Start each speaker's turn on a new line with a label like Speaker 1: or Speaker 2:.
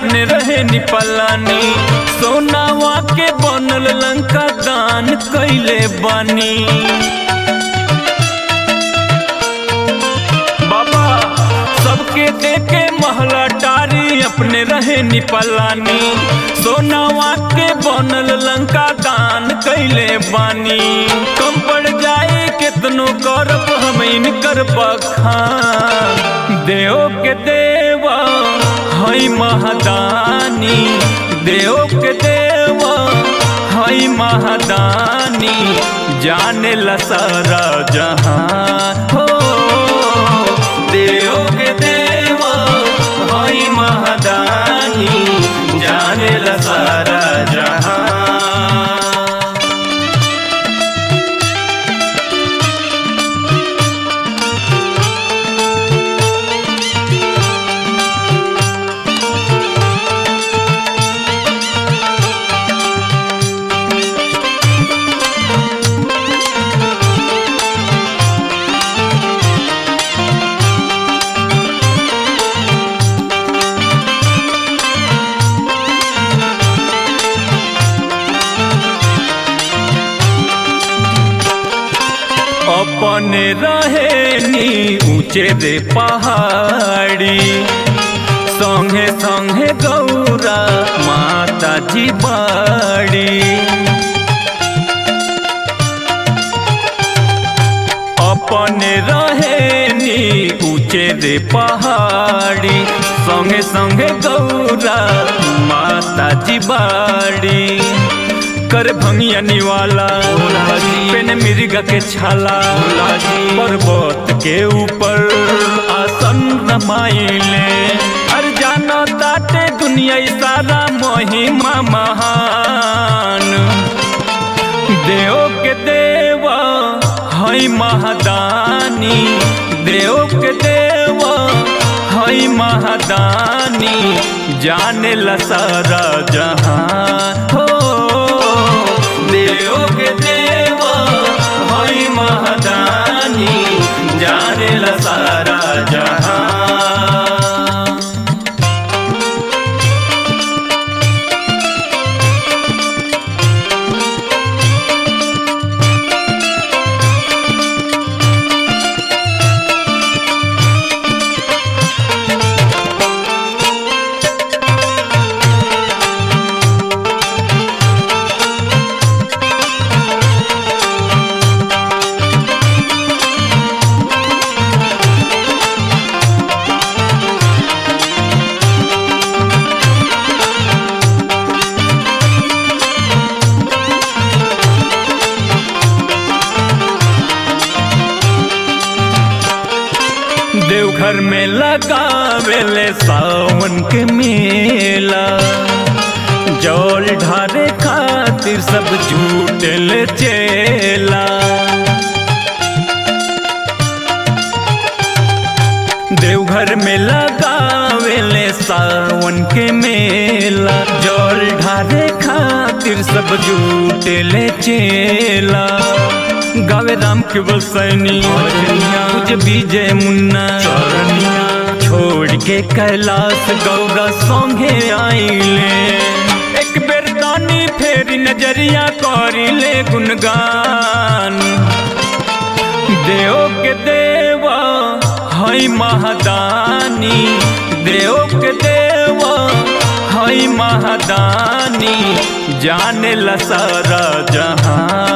Speaker 1: अपने रहे निपलानी सोनावा के बनल लंका दान कैले बानी बाबा सबके देके महला टारी अपने रहे निपलानी सोनावा के बनल लंका दान कैले बानी कम पड़ जाए कितनो करब हम इनकर बखान देव के देवा हई महादानी देव के देवा हई महादानी जाने ला सारा जहां हो देव के देवा हई महादानी जाने ला सारा जहां अपने रहे नी ऊंचे रे पहाड़ी संगे संगे गौरा माता जी बाड़ी अपने रहे नी ऊंचे रे पहाड़ी संगे संगे गौरा माता जी बाड़ी कर भंगिया निवाला पेन मिर्गा के छाला पर्वत के ऊपर आसन रमाइले हर जाना ताटे दुनिया ई सारा महिमा महान देव के देवा हई महादानी देव के देवा हई महादानी जाने ला सारा जहां हो देव के देवा हई महादानी जाने ला सारा जहां देवघर में लगावेले सावन के मेला जल ढारे खातिर सब झूठल चेला देवघर में लगावेले सावन के मेला जल ढारे खातिर सब झूठल चेला गावे राम केवल सैनी तुझे विजय मुन्ना छोड़ के कैलाश गौरा संगे आइले एक बेर दानी फेरी नजरिया करिले गुणगान देव के देवा हई महादानी देव के देवा हई महादानी जाने ला सारा जहां